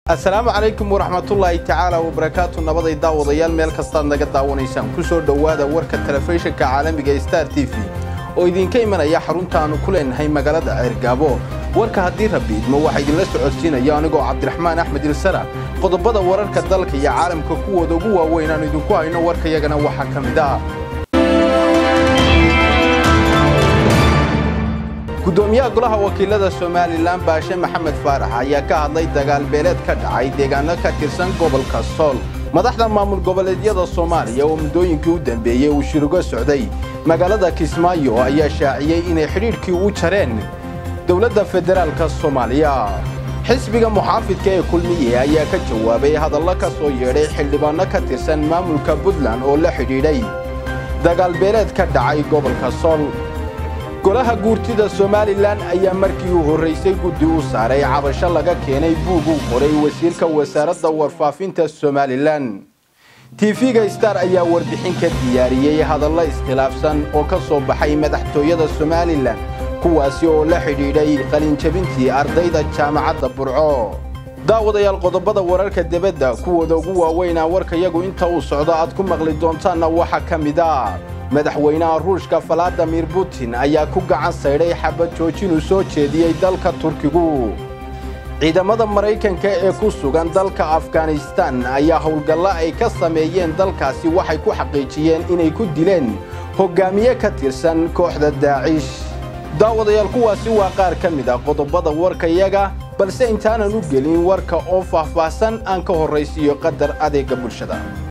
asalaamu calaykum waraxmatullaahi tacaala wabarakaatu nabaday daawadayaal meel kastaad naga daawanaysaan ku soo dhowaada warka telefishinka caalamiga ee star t v oo idinka imanaya xaruntaannu ku leenahay magaalada ceergaabo warka haddii rabbi idmo waxaa idinla socodsiinaya anigoo cabdiraxmaan axmed ilsara qodobada wararka dalka iyo caalamka kuwooda ugu waaweyn aanu idinku hayno warkayagana waxaa ka mid ah gudoomiyaha golaha wakiilada somalilan baashe maxamed faarax ayaa ka hadlay dagaal beeleed ka dhacay deegaano ka tirsan gobolka sool madaxda maamul goboleedyada soomaaliya oo muddooyinkii u dambeeyey uu shirugo socday magaalada kismaayo ayaa shaaciyey inay xidhiidhkii u jareen dowladda federaalka soomaaliya xisbiga muxaafidka ee kulmiye ayaa ka jawaabay hadallo ka soo yeedhay xildhibaanno ka tirsan maamulka puntland oo la xidhiidhay dagaal beeleed ka dhacay gobolka sool golaha guurtida somalilan ayaa markii u horraysay guddi u saaray cabasho laga keenay buug uu qoray wasiirka wasaaradda warfaafinta somalilan tv-ga star ayaa warbixin ka diyaariyey hadallo iskhilaafsan oo ka soo baxay madaxtooyada somalilan kuwaasi oo la xidhiidhay qalinjabintii ardayda jaamacadda burco daawadayaal qodobada wararka debadda kuwooda ugu waaweynaa warkayagu inta uu socdo aad ku maqli doontaanna waxaa ka mid ah madaxweynaha ruushka valadimir putin ayaa ku gacan saydhay xabad joojinuu soo jeediyey dalka turkigu ciidamada maraykanka ee ku sugan dalka afghanistan ayaa howlgallo ay ka sameeyeen dalkaasi waxay ku xaqiijiyeen inay ku dileen hoggaamiye ka tirsan kooxda daacish daawadayaal kuwaasi waa qaar ka mid ah qodobada warkayaga balse intaanan u gelin warka oo faahfaahsan aan ka horraysiiyo qadar adeegga bulshada